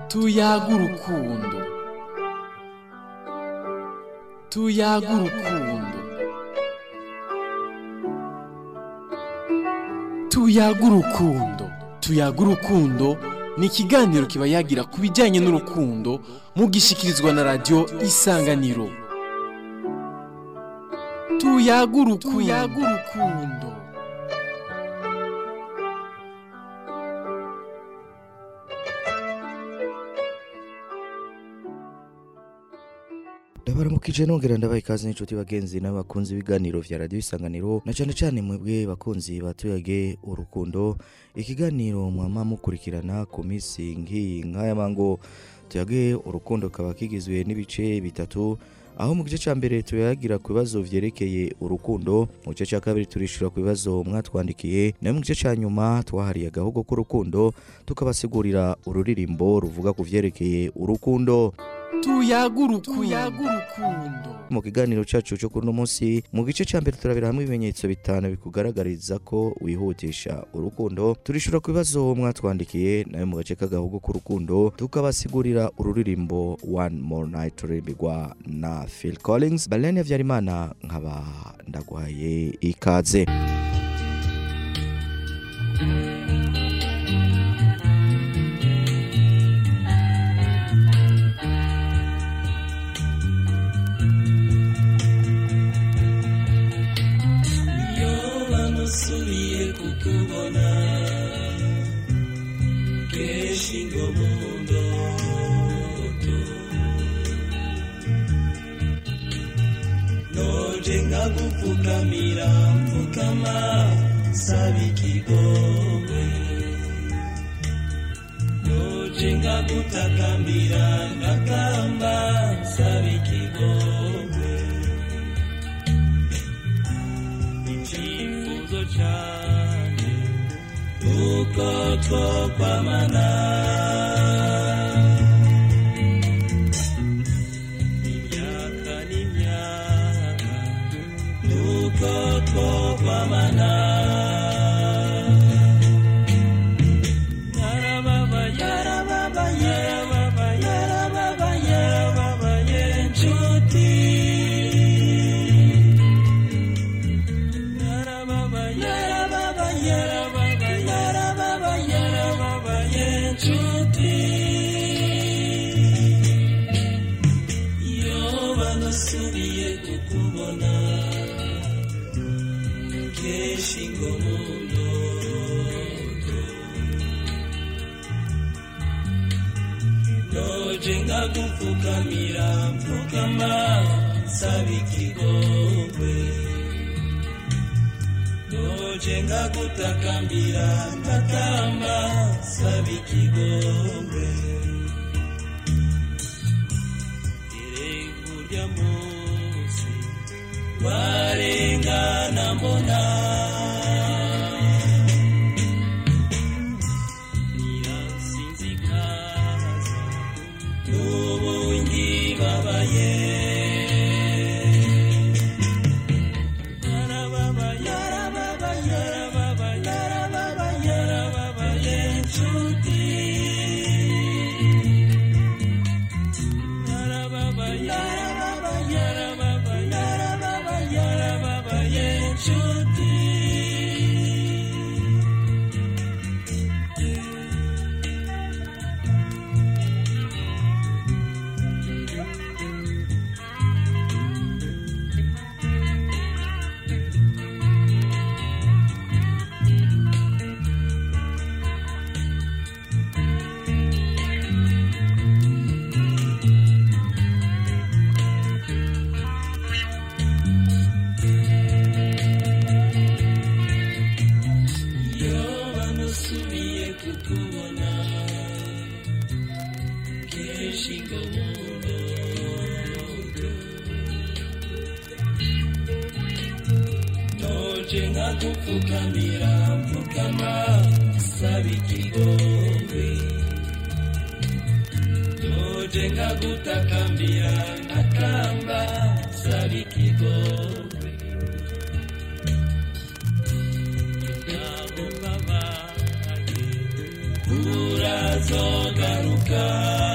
tuyaga urukundo tuyaga urukundo tuyaga urukundo tuyaga urukundo ni ikiganiro kiba yagira ku bijyanye n'urukundo mugishikirizwa na radiyo isanganiro tuyaga urukundo ndabaramukije nongera ndabaha ikaze n'inshuti bagenzi n'abakunzi b'ibiganiro vya radiyo isanganiro na cane cane mwebwe bakunzi batuyage urukundo ikiganiro mwama mukurikirana ku minsi nk'iyi nk'aya mango tuyage urukundo kaba kigizwe n'ibice bitatu aho mu gice ca mbere tuyagira ku bibazo vyerekeye urukundo mu gice ca kabiri turishura ku bibazo mwatwandikiye nayo mu gice ca nyuma twahariye agahogo k'urukundo tukabasigurira ururirimbo ruvuga ku vyerekeye urukundo tuyaga urukundo mu kiganiro cacu cyo kuri uno munsi mu gice ca mbere turabira hamwe ibimenyetso bitanu bikugaragariza ko wihutisha urukundo turishura ku bibazo mwatwandikiye nayo mu gace k'agahugu k'urukundo tukabasigurira ururirimbo one more night rurimbirwa na phil collins balene vyarimana nkaba ndaguhaye ikaze iyo bamusubiye kukubona kenshi ngo mu ndoto noje nkagupfukamira mfukama saba ikigongwe noje nkagutakambira ngakamba saba ikigongwe icyifuzo cyane nuko twokwamana imyaka n'imyaka nuko twokwamana yarababaye yarababaye yarababaye yarababaye yarababaye inshuti subiye kukubona kenshi ngo mu ndoto noje nkagupfukamira mpfukama saba ikigongwe noje ngagutakambira ntakamba saba ikigongwe irekurya munsi warengana mbona nirasinzikaza n'ubu ngibabaye iyo bamusubiye kukubona kenshi ngo mu ndoto noje nkagupfukamira mpfukama saba ikigongwe noje nkagutakambira nkakamba saba ikigongwe ntabwo mbabaye urazogaruka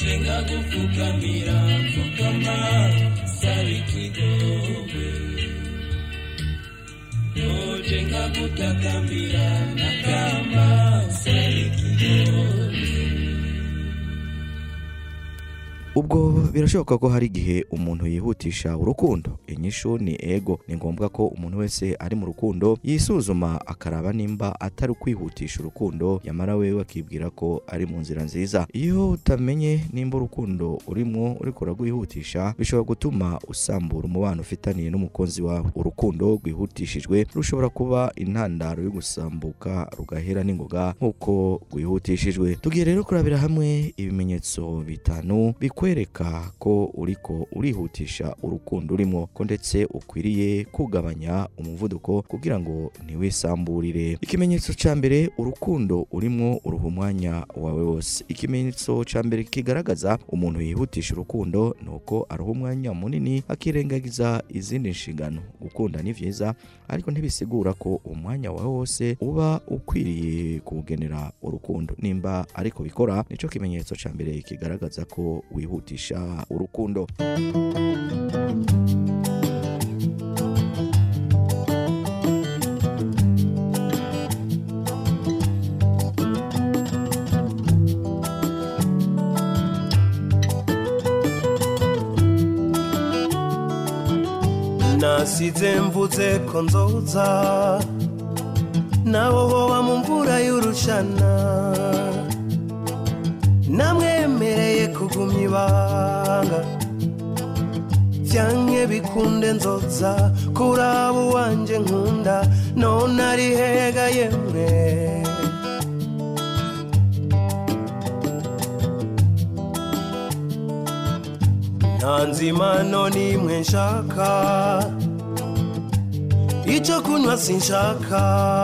noje nkagupfukamira mfukama saba ikigongwe noje nkagutakambira nakamba saba ikigongwe ubwo birashoboka ko hari igihe umuntu yihutisha urukundo inyishu ni ego ni ngombwa ko umuntu wese ari mu rukundo yisuzuma akaraba nimba atari ukwihutisha urukundo yamara wewe akibwira ko ari mu nzira nziza iyo utamenye nimba urukundo urimo uriko uragwihutisha bishobora gutuma usambura umubano ufitaniye n'umukunzi wawe urukundo rwihutishijwe rushobora kuba intandaro yo gusambuka rugahera n'ingoga nk'uko rwihutishijwe tugiye rero kurabira hamwe ibimenyetso bitanu bikwereka ko uriko urihutisha urukundo urimo ko ndetse ukwiriye kugabanya umuvuduko kugira ngo ntiwisamburire ikimenyetso cya mbere urukundo urimo uruha umwanya wawe wose ikimenyetso cya mbere kigaragaza umuntu yihutisha urukundo ni uko aruha umwanya munini akirengagiza izindi nshingano gukunda ni byiza ariko ntibisigura ko umwanya wawe wose uba ukwiriye kuwugenera urukundo nimba ariko bikora nicyo kimenyetso cya mbere kigaragaza ko wihutisha urukundo nasize mvuze ko nzoza naho hoba mu mvura y'urushana namwemereye kugumya ibanga byanke bikunde nzoza kuraba uwanje nkunda none ari hega yemwe nta nzimano n'imwe nshaka icyo kunywa sinshaka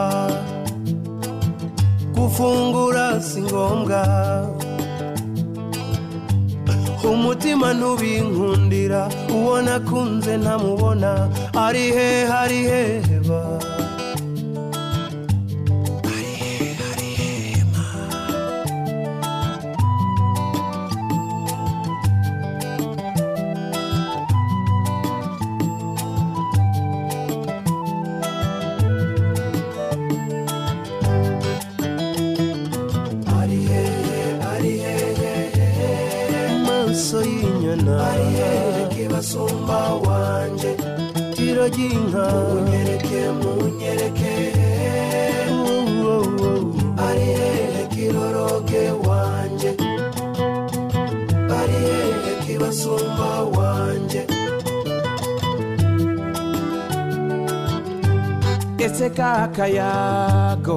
gufungura si ngombwa umutima ntubinkundira uwo nakunze ntamubona ari he hari heba ari hehe ari hehe maso y'inyana ari hehe kibasumba wanje tiro ry'inka munyereke munyereke ari hehe kiroroge wanje ari hehe kibasumba wanje ese kakayago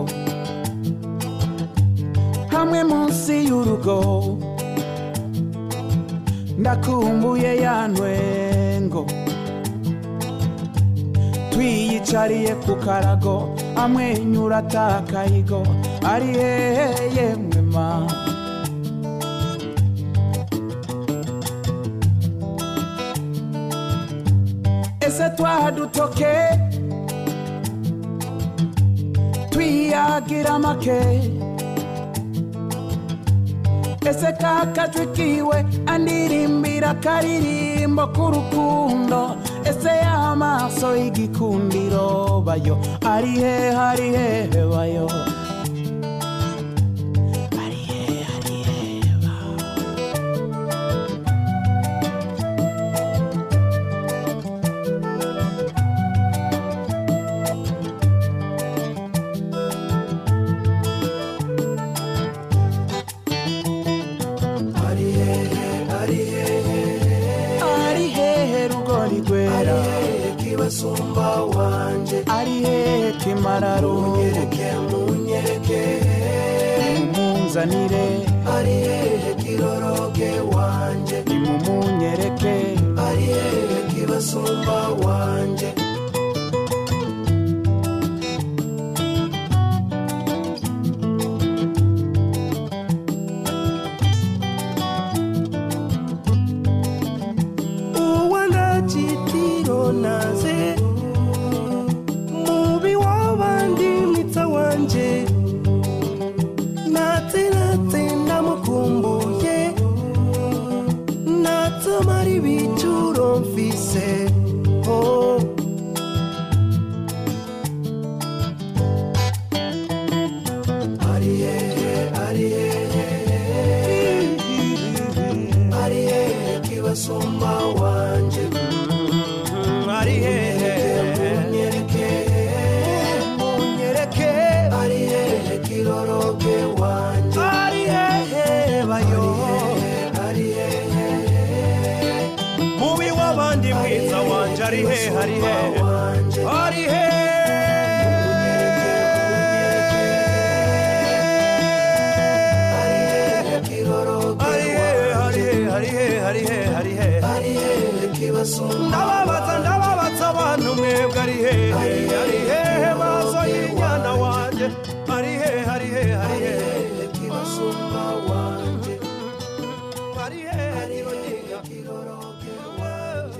hamwe munsi y'urugo ndakumbuye ya ntwengo twiyicariye ku karago amwenyura atakayigo ari hehe yemwe ma ese twadutoke twiyagira make ese kakajwi kiwe andirimbira akaririmbo k'urukundo ese y'amaso y'igikundiro bayo ari he hari hehe bayo ari he hari hehe ba ari hehe ari hehe ari hehe rugori ari rwera hehe kibasumba wanje ari hehe kimararungu munyereke munyereke nimumunzanire ari hehe kiroroge wanje nimumunyereke ari hehe kibasumba wanje uwangachitiro naze mubi wabandi mwitsa wanje natse natse ndamukumbuye byose oh. ari hehe ari hehe ari hehe kibasumba wanje ari hehe munyereke munyereke ari hehe kiroroge wanje ari hehe bayo ari hehe mubi w'abandi mwiza wanje ari hehe ari hehe ari hehe ndababaza ndababaza abantu mwebwe ari hehe ari hehe maso y'inyana wanje ari hehe ari hehe ari hehe kibasumba wanje ari hehe kironiga kiroroke wanje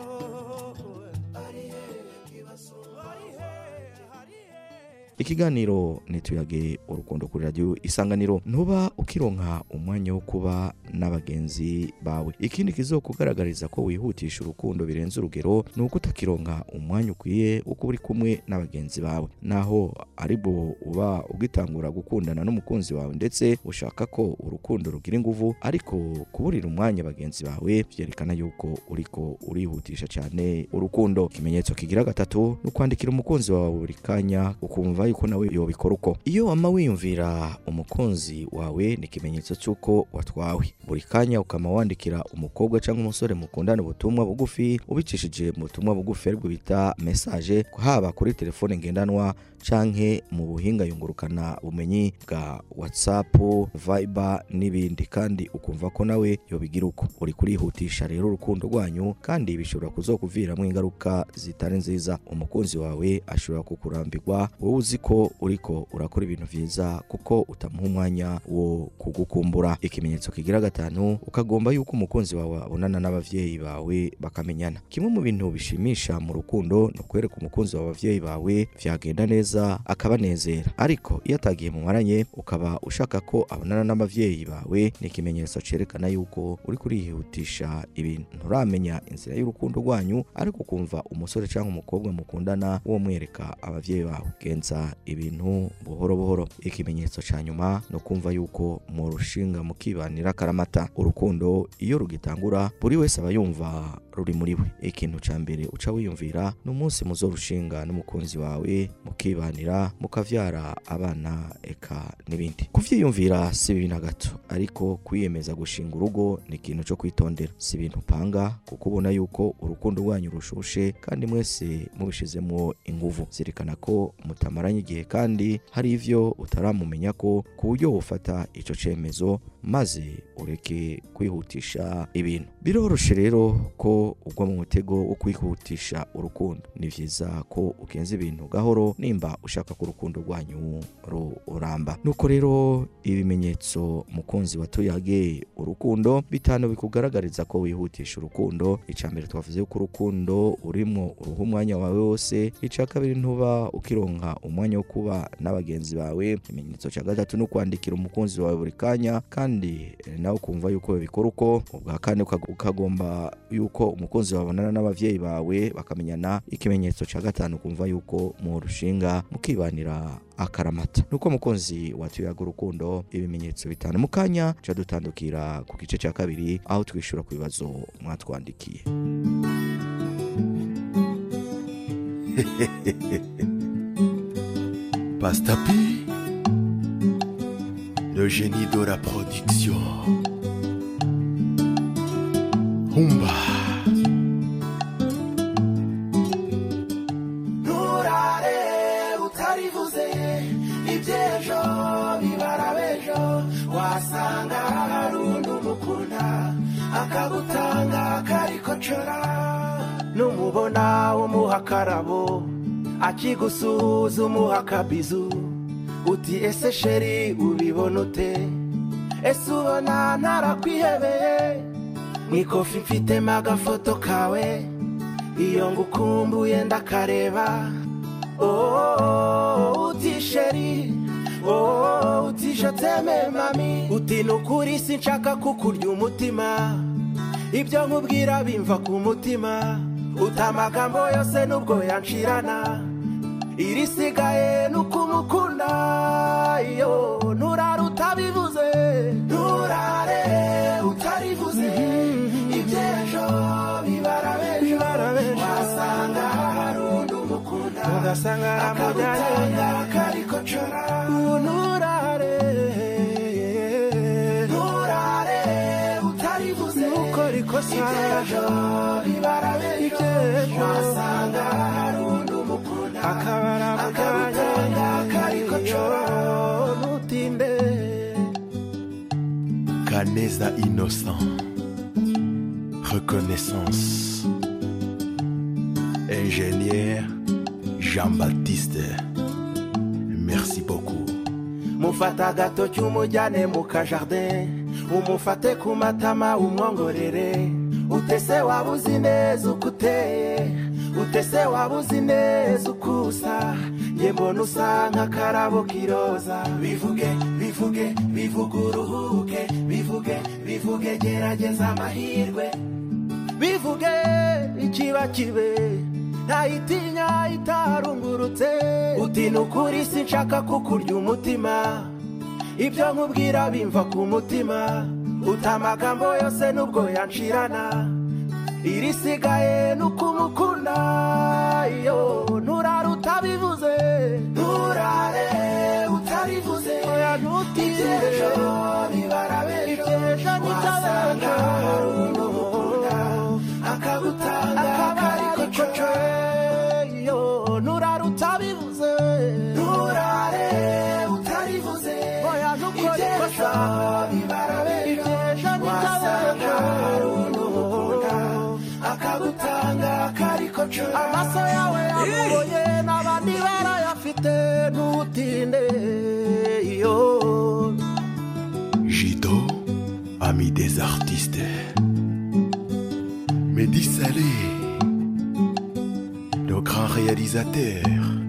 ari hehe kibasumba ari hehe ari hehe ikiganiro nituyage urukundo kuri radiyo isanganiro ntuba ukironka umwanya wo kuba n'abagenzi bawe ikindi kizokugaragariza ko wihutisha urukundo birenze urugero ni uko utakironka umwanya ukwiye wo kuba uri kumwe n'abagenzi bawe naho aribwo uba ugitangura gukundana n'umukunzi wawe ndetse ushaka ko urukundo rugira inguvu ariko kuburira umwanya bagenzi bawe byerekana yuko uriko urihutisha cyane urukundo ikimenyetso kigira gatatu ni ukwandikira umukunzi wawe buri kanya ukumva yuko nawe yobikora uko iyo wama wiyumvira umukunzi wawe ni ikimenyetso cy'uko watwawe buri kanya ukama wandikira umukobwa cyangwa umusore mukundana ubutumwa bugufi ubicishije mu butumwa bugufi aribwo bita mesaje haba kuri telefone ngendanwa canke mu buhinga yungurukana bumenyi bwa whatsapp viber n'ibindi kandi ukumva ko nawe yobigira uko uri kurihutisha rero urukundo rwanyu kandi bishobora kuzokuviramo ingaruka zitari nziza umukunzi wawe ashobora kukurambirwa wowe uzi ko uriko urakora ibintu vyiza kuko utamuha umwanya wo kugukumbura ikimenyetso kigira gatanu ukagomba yuko umukunzi wawe abonana n'abavyeyi bawe bakamenyana kimwe mu bintu bishimisha mu rukundo ni ukwereka umukunzi wawe abavyeyi bawe vyagenda neza akabanezera ariko iyo atagiye mu maranye ukaba ushaka ko abonana n'abavyeyi bawe ni ikimenyetso cerekana yuko uri kurihutisha ibintu nturamenya inzira y'urukundo rwanyu ariko ukumva umusore cyangwa umukobwa mukundana wo mwereka abavyeyi bawe genza ibintu buhoro buhoro ikimenyetso ca nyuma ni ukumva yuko mu rushinga mukibanira karamata urukundo iyo rugitangura buri wese aba yumva ruri muri we ikintu ca mbere uca wiyumvira ni umunsi muzorushinga n'umukunzi wawe mukibanira mukavyara abana eka n'ibindi kuvyiyumvira si bibi na gato ariko kwiyemeza gushinga urugo ni ikintu co kwitondera si ibintu upanga kuko ubona yuko urukundo rwanyu rushushe kandi mwese mubishizemwo inguvu zirikana ko mutamaranye igihe kandi hari ivyo utaramumenya ko ku buryo wofata ico cemezo maze ureke kwihutisha ibintu biroroshe rero ko ugwa mu mutego wo kwihutisha urukundo ni vyiza ko ugenza ibintu gahoro nimba ushaka ko urukundo rwanyu ruramba nuko rero ibimenyetso mukunzi watuyage urukundo bitanu bikugaragariza ko wihutisha urukundo ica mbere twavuze ko urukundo urimo uruha umwanya wawe wose ica kabiri ntuba ukironka umwanya wo kuba n'abagenzi bawe ikimenyetso cya gatatu ni ukwandikira umukunzi wawe buri kanya kandi eh, nawe ukumva yuko babikora uko ubwa kane uka- ukagomba yuko umukunzi wawe abonana n'abavyeyi bawe bakamenyana ikimenyetso cya gatanu ukumva yuko mu rushinga mukibanira akaramata nuko mukunzi watuyaga urukundo ibimenyetso bitanu mu kanya ca dutandukira ku gice cya kabiri aho twishura ku bibazo mwatwandikiye Pastapi, le génie de la production. Humba, nturare utarivuze iby'ejo bibara b'ejo wasanga hari undi umukunda akagutanga karikocora numubona umuha akarabo akigusuhuza umuha akabizu uti ese sheri ubibona ute ese ubona ntarakwihebeye mu ikofi mfitemo agafoto kawe iyo ngukumbuye ndakareba oh, uti sheri oh, uti joteme mami uti nukuri sinshaka kukurya umutima ibyo nkubwira bimva ku mutima uta amagambo yose nubwo yanshirana irisigaye nukumukunda iyo nturare utabivuze nturare utarivuze iby'ejo bibara bejo wasanga hari undi umukunda ugasanga aramujyanye kariko cora nturare nturare utarivuze nukora ikosa iby'ejo bibara bejo wasanga hari undi umukunda akabara akabutanga kariko cora ntutinde Canesa innocent. Reconnaissance. Ingénieur Jean-Baptiste. Merci beaucoup. mufata agatoki umujyane mu kajardin umufate ku matama umwongorere utese waba uzi neza uko uteye utese waba uzi neza uko usa ye mbona usa nk'akarabo k'iroza bivuge bivuge bivuge uruhuke bivuge bivuge gerageza amahirwe bivuge ikiba kibe ntayitinya itarungurutse uti ni ukuri sinshaka kukurya umutima ibyo nkubwira bimva ku mutima uta amagambo yose nubwo yanshirana irisigaye nukumukunda iyo nturare utabivuze nturare utarivuze oya ntutinde bibara bejo wasanga hari undi umukunda akagutanga kariko coco iyo nturare utabivuze nturare utarivuze oya ntukore ikosa bibara bejo wasanga hari undi umukunda akagutanga kariko coco amaso yawe yamuboye n'abandi barayafite ntutinde iyo Jido, ami des artistes. Mehdi Salé, le grand réalisateur.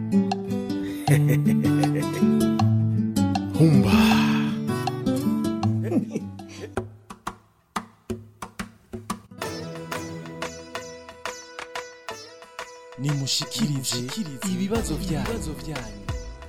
Humba. nimushikirize ibibazo byanyu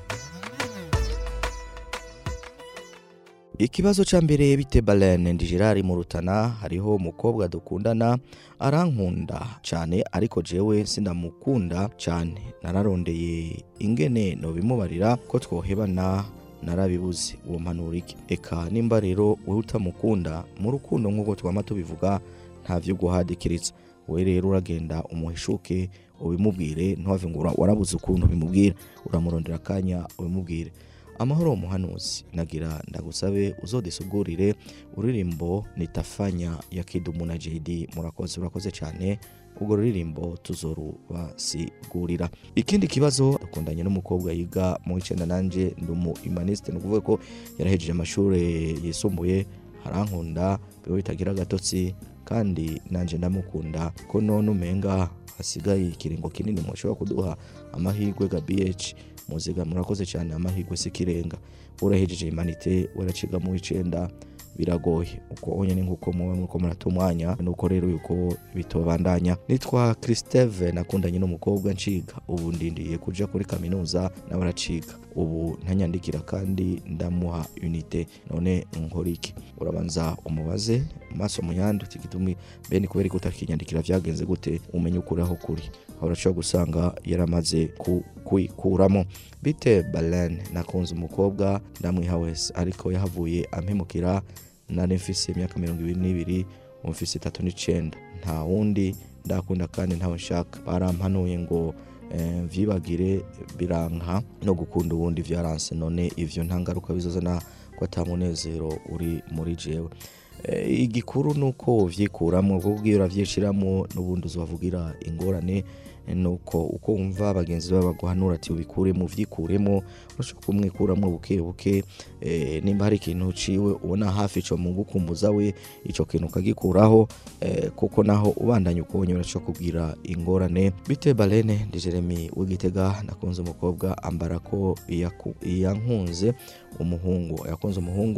ikibazo ca mbere bite balene ndi gerard mu rutana hariho umukobwa dukundana arankunda cyane ariko jewe sindamukunda cyane nararondeye ingene nobimubarira ko twohebana narabibuze uwo mpanura iki eka nimba rero wowe utamukunda mu rukundo nk'uko twama tubivuga nta vyo guhadikiritsa we rero uragenda umuhishuke ubimubwire ntuhave ngo ura- warabuze ukuntu ubimubwira uramurondera akanya ubimubwire amahoro muhanuzi nagira ndagusabe uzodisugurire uririmbo nitafanya ya kidumu na jd murakoze urakoze cyane ubwo ruririmbo tuzorubasigurira ikindi kibazo dukundanye n'umukobwa yiga mu w'icenda nanje ndi umu imaniste ni ukuvuga ko yarahejeje amashuri yisumbuye harankunda biba bitagira agatotsi kandi nanje ndamukunda ko none umenga hasigaye ikiringo kinini mushobora kuduha amahirwe ga bh muziga murakoze cyane amahirwe sikirenga urahejeje imanite waraciga mu w'icenda biragoye uko onyene nk'uko muba muriko murata umwanya nuko rero yuko bitobandanya nitwa christeve nakundanye n'umukobwa nciga ubu ndindiye kuja kuri kaminuza nawe araciga ubu ntanyandikira kandi ndamuha unite none nkora iki urabanza umubaze maso muyandi uti gitumi bene kubera ko utakinyandikira vyagenze gute umenye ukuri aho kuri aho urashobora gusanga yaramaze ku- kuyikuramo bite balen nakunze umukobwa ndamwiha wese ariko yahavuye ampemukira nari mfise imyaka mirongo ibiri n'ibiri ubu mfise itatu n'icenda nta wundi ndakunda kandi ntawe nshaka barampanuye ngo eh, vyibagire biranka no gukunda uwundi vyaranse none ivyo nta ngaruka bizozana ko ata munezero uri muri jewe Eh, igikuru ni uko uvyikuramwo kuko iyo uravyishiramo n'ubundi uzobavugira ingorane eh, nuko uko wumva bagenzi bawe baguhanura ati ubikuremo uvyikuremo urashobora kumwikuramo buke buke eh, nimba hari ikintu uciwe ubona hafi ico mu gukumbuza we ico kintu ukagikuraho eh, kuko naho ubandanya ukubonye urashobora kugira ingorane bite balene ndi jeremy w'igitega nakunze umukobwa ambara ko yaku- yankunze umuhungu yakunze umuhungu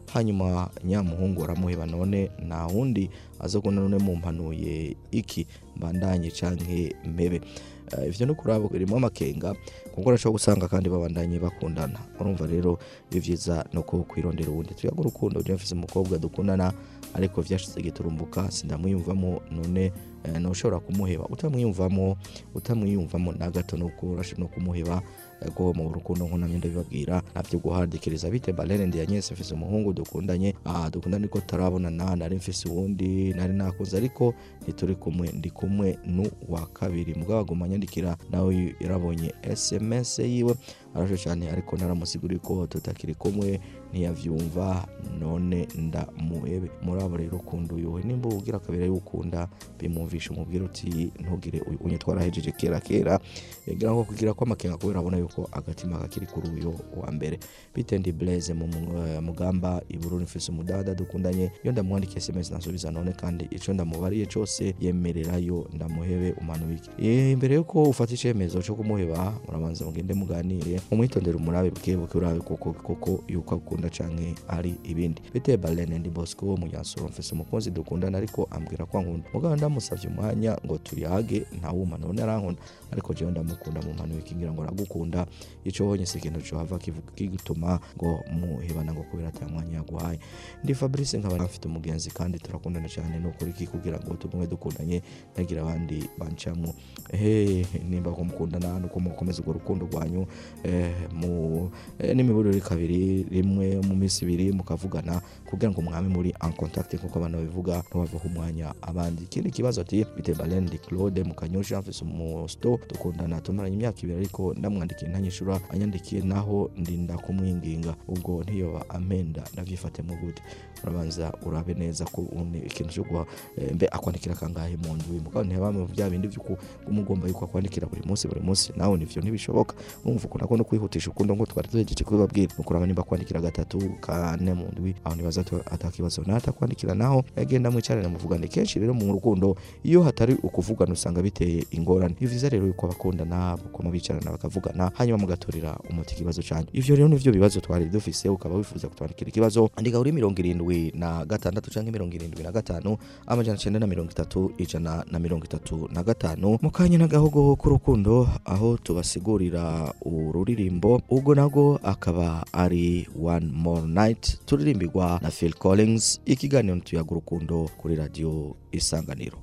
hanyuma nyamuhungu aramuheba none nta wundi aza kubona none mumpanuye iki mbandanye canke mpebe Eh, ivyo no kuraba birimo amakenga kuko urashobora gusanga kandi babandanye bakundana urumva rero iyo vyiza no ko kwirondera uwundi tuyaga urukundo je mfise umukobwa dukundana ariko vyashize giturumbuka sindamwiyumvamo none eh, noshobora kumuheba utamwiyumvamo utamwiyumvamo na gato nuko urashobora no kumuheba eh, ko mu rukundo nko namye ndabibabwira navyo guhandikiriza bite balene ndi yanyese mfise umuhungu dukundanye ah dukundana ariko tarabonana nari mfise uwundi nari nakuze ariko ntituri kumwe ndi kumwe n'uwa kabiri mugabo aguma anyandikira nawe yarabonye sms yiwe arasho cyane ariko naramusiguriye ko tutakiri kumwe ntiyavyumva none ndamuhebe muri abo rero ukunda uyu nimba ubwira kabiri y'ukunda bimwumvisha umubwira uti ntugire uyu unye twarahejeje kera kera yagira ngo kugira ko amakenga kubera abona yuko agatima kakiri kuri uyu wa mbere bitendi blaze mu mu- mugamba ibururi mfise umudada dukundanye iyo ndamwandikiye sms nasubiza none kandi ico ndamubariye cose yemererayo ndamuhebe umanubike Eh, imbere yuko ufata icemezo co kumuheba murabanza mugende muganire umwitondere umurabe bwebuke urabe koko koko yuko akunda canke ari ibindi biteye balene ndi bosco wo munyansuro mfise umukunzi dukundana ariko ambwira ko ankunda mugabo ndamusavye umwanya ngo tuyage ntawuma none arankunda ariko jewe ndamukunda mu mpano ikingira ngo aragukunda ico honye si ikintu cohava kivu- kigutuma ngo muhebana ngo kubera ata mwanya yaguhaye ndi fabrice nkaba mfite umugenzi kandi turakundana cyane nukuri iki kugira ngo tugume dukundanye nagira abandi bancamwo ehe nimba ko mukundana nuko mukomeza urwo rukundo rwanyu eh, mu eh, n'imiburire kabiri rimwe mu minsi ibiri mukavugana kugira ngo mwame muri en contact nkuko abantu babivuga ntibavaho umwanya abandi ikindi kibazo ati bite balen di claude mukanyosha mfise umusto dukundana tumaranye imyaka ibiri ariko ndamwandikiye ntanyishura anyandikiye naho ndinda kumwinginga ubwo ntiyoba amenda ndavyifatemo gute urabanza urabe neza ko une ikintu cyo guha eh, mbe akwandikira kangahe mu ndwi mugabo ntibame bya bindi by'uko umugomba yuko akwandikira buri munsi buri munsi nawe nivyo ntibishoboka urumva ukuntu akunda kwihutisha ukundo ngo twari tuhejeje kubibabwira nukuraba nimba kwandikira gatatu kane mu ndwi aho nibaza ati atakibazo natakwandikira naho yagenda mwicarane muvugane kenshi rero mu rukundo iyo hatari ukuvugana usanga biteye ingorane ni vyiza rero yuko abakundana bakoma bicarana bakavugana hanyuma mugaturira umuti ikibazo cyanyu ivyo rero nivyo bibazo twari dufise ukaba wifuza kutwandikira ikibazo andika kuri mirongo irindwi na gatandatu canke mirongo irindwi na gatanu amajana cenda na mirongo itatu ijana na mirongo itatu na gatanu mu kanya n'agahogo k'urukundo aho tubasigurira ururirimbo ubwo nabwo akaba ari one more night turirimbirwa na phil collins ikiganiro tuyaga urukundo kuri radiyo isanganiro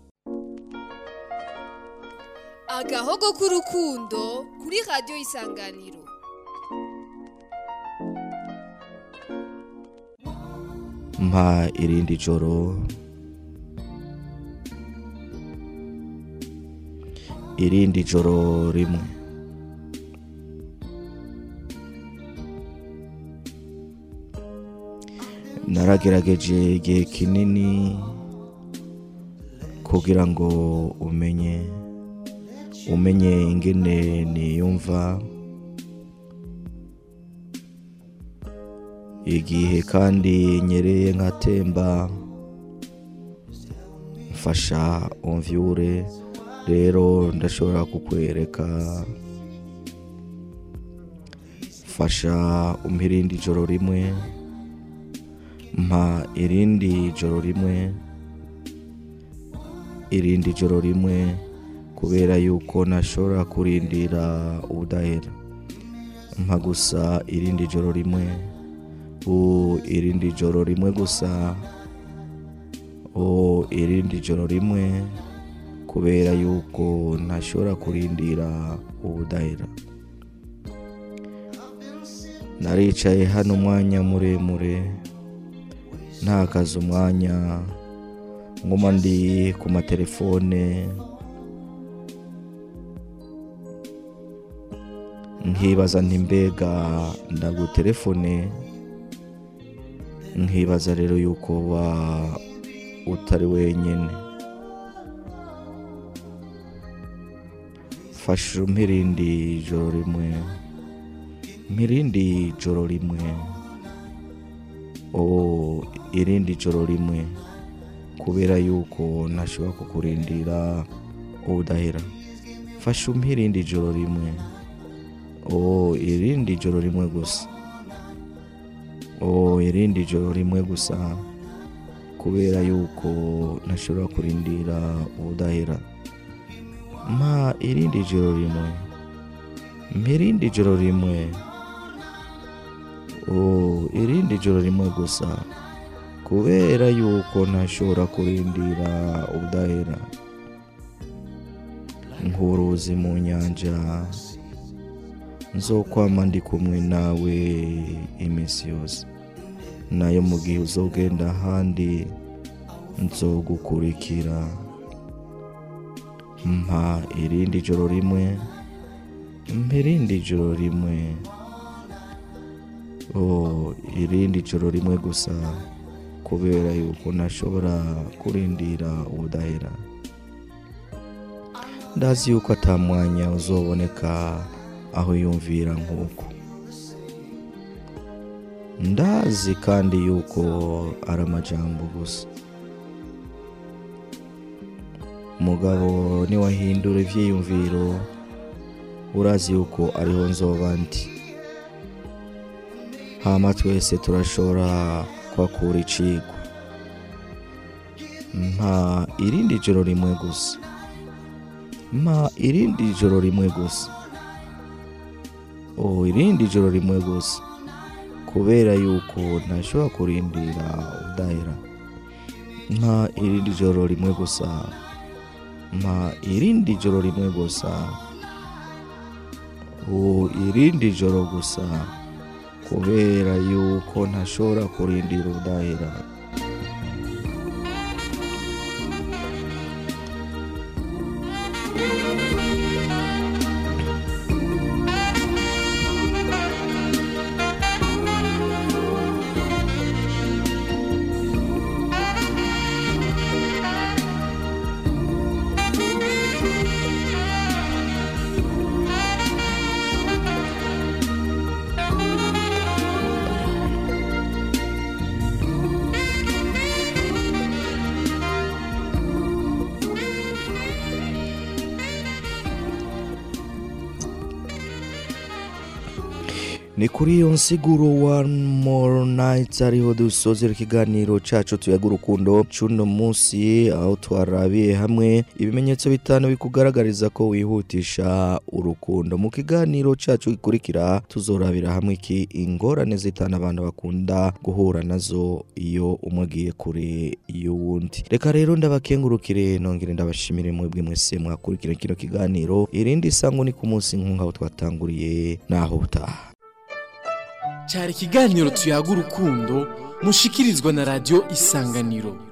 agahogo k'urukundo kuri radiyo isanganiro mpa irindi joro irindi joro rimwe naragerageje igihe kinini kugira ngo umenye umenye ingene niyumva igihe kandi nyereye nkatemba mfasha umvyure rero ndashobora kukwereka fasha umpa irindi joro rimwe mpa irindi joro rimwe irindi joro rimwe kubera yuko ntashobora kurindira ubudahera mpa gusa irindi joro rimwe u irindi joro rimwe gusa o irindi joro rimwe kubera yuko ntashobora kurindira ubudahera naricaye hano umwanya muremure ntakaze umwanya nguma ndi ku matelefone nkibaza nti mbega ndagutelefone nkibaza rero yuko wa utari wenyine fasha mpirindi joro rimwe mpirindi joro rimwe o irindi joro rimwe kubera yuko ntashobora kukurindira ubudahera fasha mpirindi joro rimwe o irindi joro rimwe gusa o irindi joro rimwe gusa kubera yuko ntashobora kurindira ubudahera mpa irindi joro rimwe mpa irindi joro rimwe o irindi joro rimwe gusa kubera yuko ntashobora kurindira ubudahera nk'uruzi mu nyanja nzokwama ndi kumwe nawe iminsi yose nayo mu gihe uzogenda ahandi nzogukurikira mpa irindi joro rimwe mpa irindi joro rimwe o irindi joro rimwe gusa kubera yuko ntashobora kurindira ubudahera ndazi yuko atamwanya uzoboneka aho yumvira nk'uko ndazi kandi yuko ari amajambo gusa mugabo niwahindura ibyiyumviro urazi yuko ariho nzoba ndi hama twese turashobora kwakura icigwa mpa irindi joro rimwe gusa mpa irindi joro rimwe gusa o irindi joro rimwe gusa kubera yuko ntashobora kurindira udahera mpa irindi joro rimwe gusa mpa irindi joro rimwe gusa o irindi joro gusa kubera yuko ntashobora kurindira udahera ni kuri iyo nsiguro one more night ariho dusozera ikiganiro cacu tuyaga urukundo cuno munsi aho twarabiye hamwe ibimenyetso bitanu bikugaragariza ko wihutisha urukundo mu kiganiro cacu gikurikira tuzorabira hamwe iki ingorane zitanu abantu bakunda guhura nazo iyo umwe agiye kure y'uwundi reka rero ndabakengurukire nongere ndabashimire mwebwe mwese mwakurikira kino kiganiro irindi sango ni ku munsi nk'aho twatanguriye naho utaha cyari ikiganiro tuyaga urukundo mushikirizwa na radiyo isanganiro